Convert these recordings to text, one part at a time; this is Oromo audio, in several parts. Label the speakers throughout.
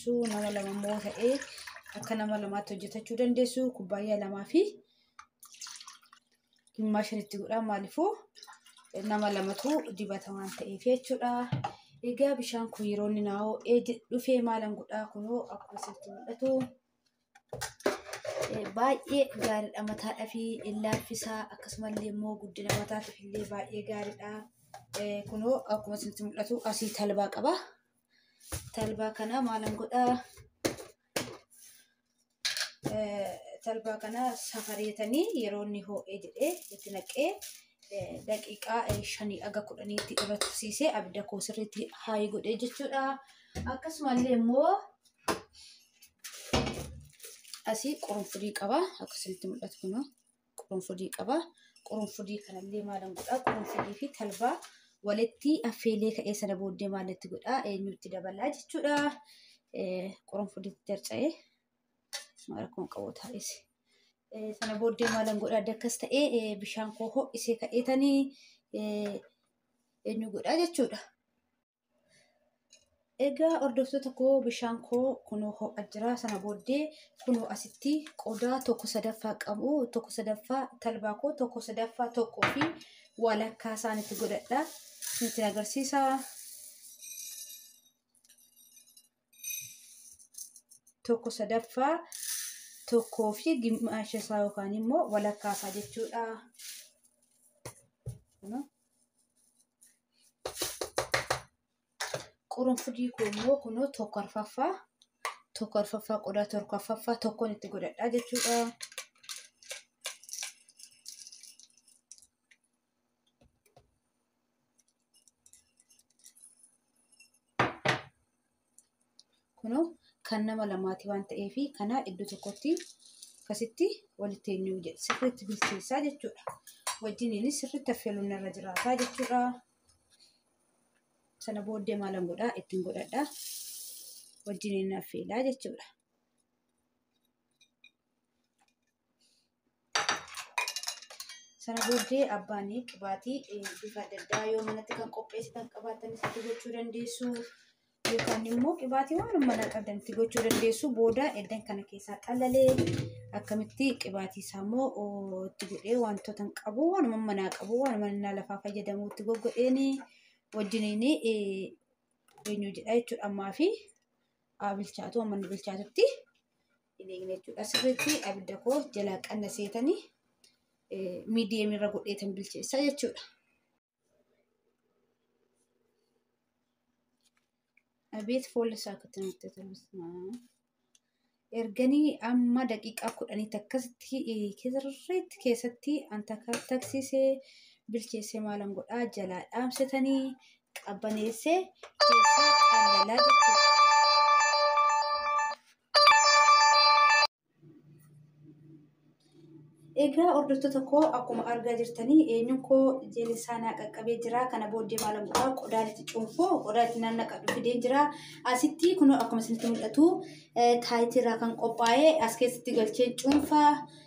Speaker 1: dandeessu nama lama immoo ta'ee akka nama lamaatti hojjetachuu dandeessu kubbaayyaa lamaa fi dhimmaa shanitti godhaa maaliifuu nama lamatu dibata waan ta'eef jechuudha. Egaa bishaan kun yeroo inni naa ho'ee dhufee maalan godhaa kunoo akkuma isinitti mul'atu baay'ee gaariidha mataadhaa fi laaffisaa akkasumallee immoo guddina mataatiif illee baay'ee gaariidha. Kunoo akkuma isinitti mul'atu asii talbaa qaba. Talbaa kana maalan godhaa talbaa kana safareetanii yeroo inni ho'ee jedhee itti naqee daqiiqaa shanii aga kudhaniitti irratti tursiisee abidda koo sirriitti haayii godhee jechuudha. Akkasumallee immoo asii qurunfurii qaba. Akkasumatti mul'atu kun qurunfurii qaba. Qurunfurii kanallee maalan godhaa? Qurunfurii fi talbaa walitti affeelee ka'ee sana booddee maalitti godhaa? Eenyutti dabalaa jechuudha. Qurunfuriitti darca'ee maal akkuma qabu taa'es. sana booddee maalan godhaa adda akkas ta'ee bishaan koo ho'isee ka'eetanii eenyu godhaa jechuudha. Egaa hordoftoota koo bishaan koo kunoo ho'a jira sana booddee kunoo asitti qodaa tokko sadaffaa qabu tokko sadaffaa talbaa koo tokko sadaffaa tokkoo fi walakkaa isaanitti godhadha. Isinitti agarsiisa. Tokko sadaffaa tokkoo fi gimmaasha isaa yookaan immoo walakkaa isaa jechuudha. Qurunfurii koo immoo kunoo tokko arfaffaa tokko arfaffaa qodaa tokko arfaffaa tokkoon itti godhadhaa jechuudha. Kunoo kan nama lamaati waan ta'eef kana iddoo tokkotti akkasitti walitti eenyu sirriitti bilcheessaa jechuudha. Wajjiniinis sirriitti affeeluun irra jiraataa jechuudha. Sana booddee maalan godhaa ittiin godhadhaa wajjiniin affeelaa jechuudha. Sana booddee abbaan qibaatii bifa adda addaa yoo manatti kan qopheessitan qabaatan itti gochuu dandeessu. yookaan immoo qibaatii waan mana qabdan itti gochuu dandeessu booda eddan kana keessaa xalalee akkamitti qibaatii isaa immoo itti godhee wantoota hin qabu waanuma manaa qabu waanuma inni lafaa fayyadamu itti goggodheen wajjiniin eenyu jedha jechuudha ammaa fi bilchaatu amma inni bilchaatutti hin eegne jechuudha sirriitti abidda koo jalaa qanna seetanii miidiyeemirra godheetan bilcheessaa jechuudha. Abeet fuulli isaa akka itti namatti Erganii amma daqiiqaa kudhaniitti akkasitti sirriitti keessatti anta taksisee bilcheessee maalan godhaa jalaa dhaamsitanii qabbaneessee keessaa qallalaa jechuudha. Egaa hordoftoota koo akkuma argaa jirtanii eenyuun koo jeeli isaa naa qaqqabee jira. Kana booddee maalan godhaa qodaan itti cuunfoo qodaa itti naannaqadhu fidee jira. Asitti kun akkuma isinitti mul'atu taayitirraa kan qophaa'ee as keessatti galcheen cuunfaa.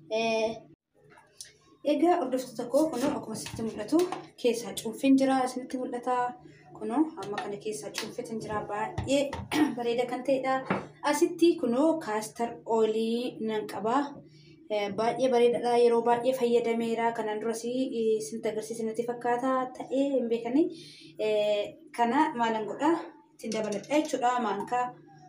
Speaker 1: Egaa hordoftoota koo kun akkuma isinitti mul'atu keessaa cuunfeen jira. Isinitti mul'ata. Kun amma kana keessaa cuunfetan jira. Baay'ee bareeda kan ta'edha. Asitti kunoo kaastar oolii nan qabaa. baay'ee bareedaadha yeroo baay'ee fayyadameera kanaan duras isinitti agarsiisanitti fakkaata ta'ee hin beekani kana maalan godha ittiin dabaladha jechuudha maankaa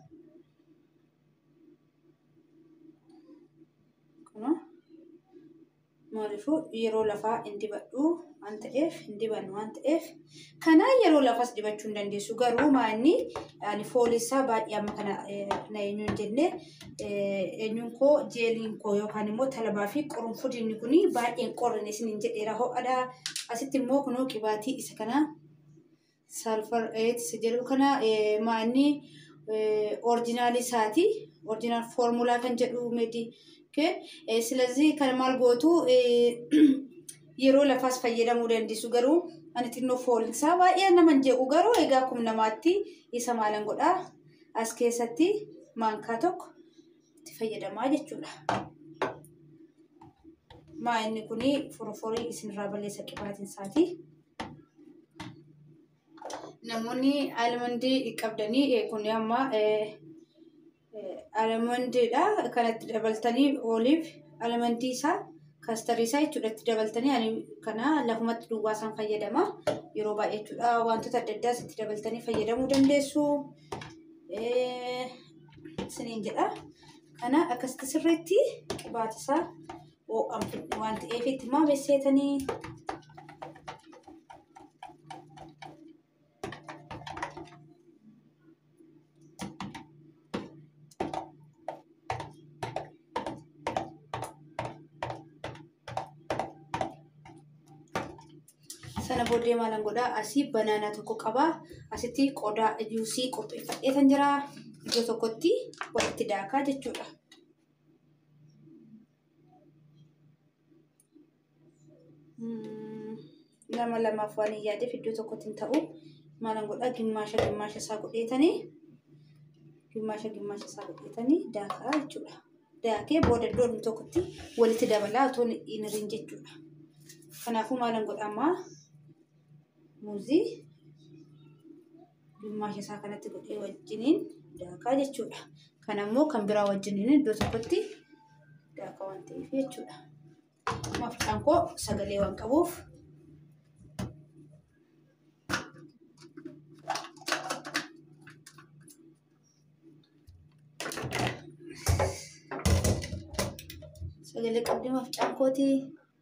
Speaker 1: maaliifuu yeroo lafaa hin dibadhu waan ta'eef hin dibannu waan ta'eef kana yeroo lafas dibachuu hin dandeessu garuu maanni ani foolisaa baay'ee amma kana na eenyu hin jenne eenyuun koo jeeliin koo yookaan immoo talbaa fi qurunfudiinni kun baay'een qorrine isin hin jedheera ho'adha asitti immoo kunoo qibaatii isa kana salfar isa jedhu kana maanni orijinaali isaati orijinaal foormulaa kan jedhu meedi ስለዚህ ከማል ጎቱ yeroo lafaas fayyadamuu dandeessu garuu ani xinnoo foolisaa baay'ee nama hin jeequ garuu egaa akkuma namaatti isa maalan godhaa as keessatti maankaa tokko itti fayyadamaa jechuudha. Maa inni kun foroforii isinirraa balleessa qibaatiin isaati. Namoonni almandii qabdanii kun amma almondiidha kanatti dabaltanii oliif almondii isaa kaastarii isaa jechuudha itti dabaltanii ani kana lafumatti duwwaa isaan fayyadama yeroo baay'ee jechuudha wantoota adda addaas itti dabaltanii fayyadamuu dandeessu isiniin jedha kana akkasitti sirriitti qibaata isaa waan ta'eef itti maa beesseetanii sana booddee maalan godhaa asii banaanaa tokko qabaa asitti qodaa juusii qopheeffadhee kan jira iddoo tokkotti walitti daakaa jechuudha. lama lamaaf waan hin yaadeef iddoo tokkotti hin ta'u maalan godhaa gimmaasha gimmaasha isaa godheetanii gimmaasha gimmaasha isaa godheetanii daakaa jechuudha. Daakee booda iddoo tokkotti walitti dabalaa otoo hin hirin jechuudha. Kanaafuu maalan godhamaa muuzii gimmaasha isaa kanatti godhee wajjiniin daakaa jechuudha. Kan ammoo kan biraa wajjiniin iddoo tokkotti daakaa waan ta'eef jechuudha. Mafqaan koo sagalee waan qabuuf sagalee qabdi mafqaan kootii.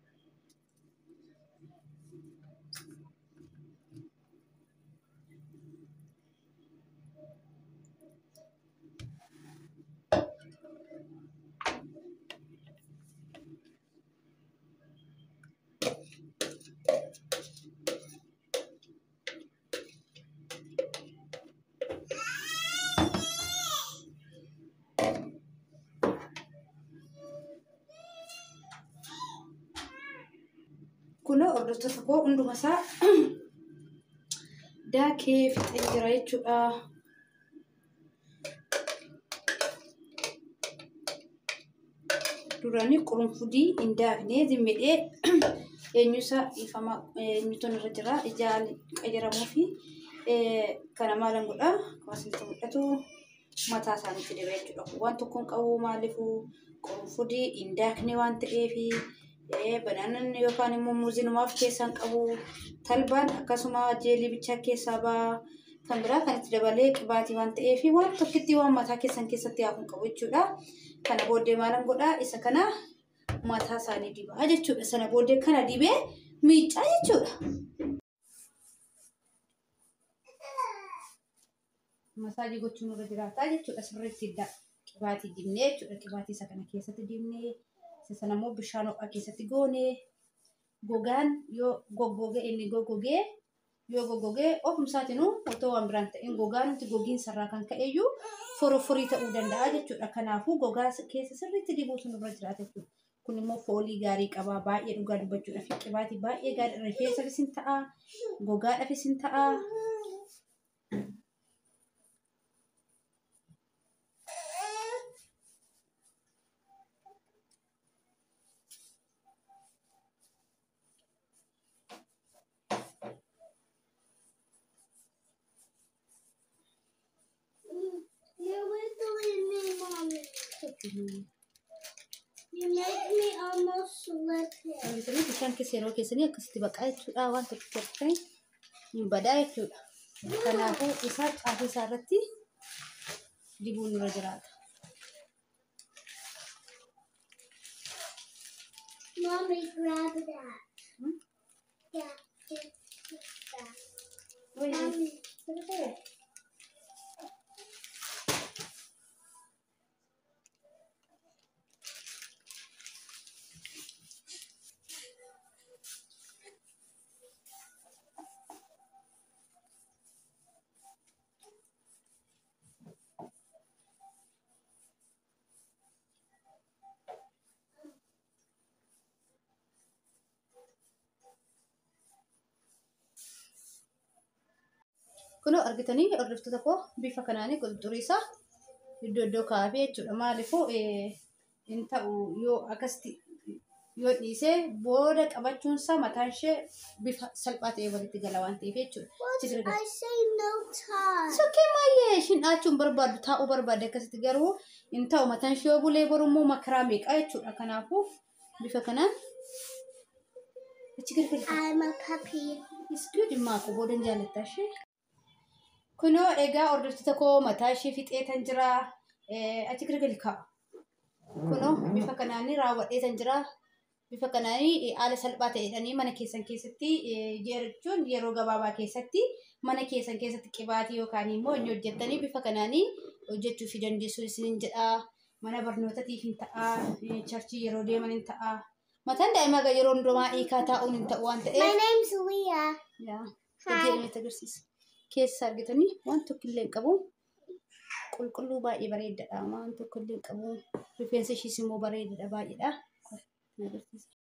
Speaker 1: kunoo hordoftoota koo hunduma isaa daakee fixee jira jechuudha. Durani qurunfudii hin daaknee zimmidhee eenyusaa dhiifama eenyutu irra jira ijaan qayyaramuu fi kana maalan godhaa kaasnitti mul'atu mataa isaaniitti dibee jechuudha. Waan tokkoon qabu maaliifuu qurunfudii hin daakne waan ta'eefi banaanan yookaan immoo muuzinumaaf keessaan qabu talbaan akkasuma jeelii bichaa keessaa baa kan biraa kan itti dabalee qibaatii waan ta'eef waan tokkitti waan mataa keessan keessatti hafuun qabu jechuudha. Kana booddee maalan godhaa isa kana mataa isaanii dibaa jechuudha. Sana booddee kana dibee miiccaa jechuudha. Masaajii gochuun irra jiraataa jechuudha. Sirriitti qibaatii dibnee jechuudha. Qibaatii isa kana keessatti dibnee isa sana immoo bishaan ho'aa keessatti goonee gogaan yoo goggoge inni goggogee yoo goggogee ofumsaatinuu otoo waan biraan ta'in gogaa nuti gogiinsarraa kan ka'eyyuu forofforii ta'uu danda'a jechuudha. Kanaafuu gogaa keessa sirriitti dibuutu nurra jiraata jechuudha. Kun immoo foolii gaarii qaba. Baay'ee dhugaa dubbachuudhaaf qibaatii baay'ee gaarii rifeensafis hin ta'a. Gogaadhaafis hin ta'a.
Speaker 2: You're whistling me, Mommy. You make me almost slip it.
Speaker 1: Wantoonni bishaan keessa yeroo keessanii akkasitti baqaa jechuudha. Waan tokko tokko hin badaa jechuudha. Kanaafuu isaa caafii isaa irratti dibuun irra jiraata.
Speaker 2: Mommy, grab that.
Speaker 1: Hmm?
Speaker 2: Yeah, take that.
Speaker 1: Wait,
Speaker 2: Mommy,
Speaker 1: look at it. Kunoo argitanii hordoftoota koo bifa kanaanii qulxurii isaa iddoo iddoo kaa'afee jechuudha. Maaliifuu hin ta'u yoo akkasitti yoo dhiisee booda qabachuunsaa mataan ishee bifa salphaa ta'ee walitti gala waan ta'eef jechuudha.
Speaker 2: What?
Speaker 1: Achi gargar.
Speaker 2: I say no time.
Speaker 1: Sokkee maayee ishiin dhaachuun barbaadu taa'uu barbaade akkasitti garuu hin ta'u mataan ishee yoo bulee borummoo makaraa meeqaa jechuudha. Kanaafuu bifa kanaan achi gargar.
Speaker 2: I'm a puppy.
Speaker 1: Iskuu dhimmaa koo boodan jaallattaa ishee. Kunoo egaa hordoftoota koo mataa ishee fixee tan jira. Achi gargar kaa'a. Kunoo bifa kanaan raawwadhee tan jira. Bifa kanaan haala salphaa ta'edhanii mana keessan keessatti jechuun yeroo gabaabaa keessatti mana keessan keessatti qibaatii yookaan immoo inni hojjettanii bifa kanaan hojjechuu fi dandeessu isiniin jedha. Mana barnootatiif hin ta'a. Charchii yeroo deeman hin ta'a. Mataan daa'imaa yeroo hundumaa hiikaa taa'uun hin ta'u waan
Speaker 2: My
Speaker 1: ta'eef.
Speaker 2: name's Leah.
Speaker 1: Yaa,
Speaker 2: Hi.
Speaker 1: hojii ilmeetti agarsiisa. Keessa argitanii waan tokko illee hin qabu. Qulqulluu baay'ee bareedaadha. Waan tokko illee hin qabu. Rifeensa ishiis immoo bareedaadha baay'eedha. Agarsiisa.